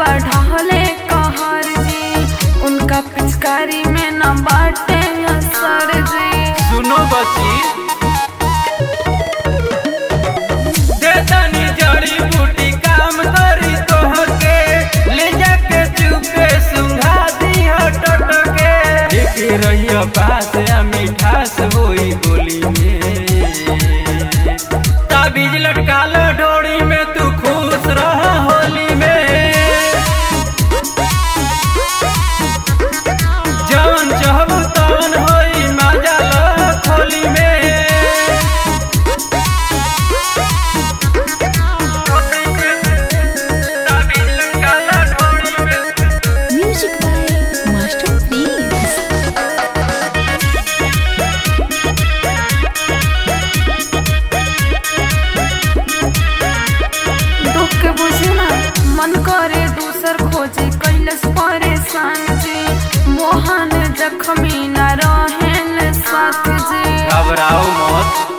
बढ़ाले कहर जी उनका पिचकारी में न बाटे असर जी सुनो बची दे तनी जड़ी बूटी काम करी तोहके ले जाके चुपे सुंघा दिया टटके देखे रहियो बात आ मिठास होई बोली में ताबीज लटका लो डोरी में तू खुश रह होली में जवन चाहबू तवन होई मजा लो खोली में ताबीज लटका लो डोरी में Music by Master Please. दुख के बुझे ना मन करे दूसर खोजे कैलस परेशान जी मोहन जख्मी न रहेन साथ जी घबराओ मत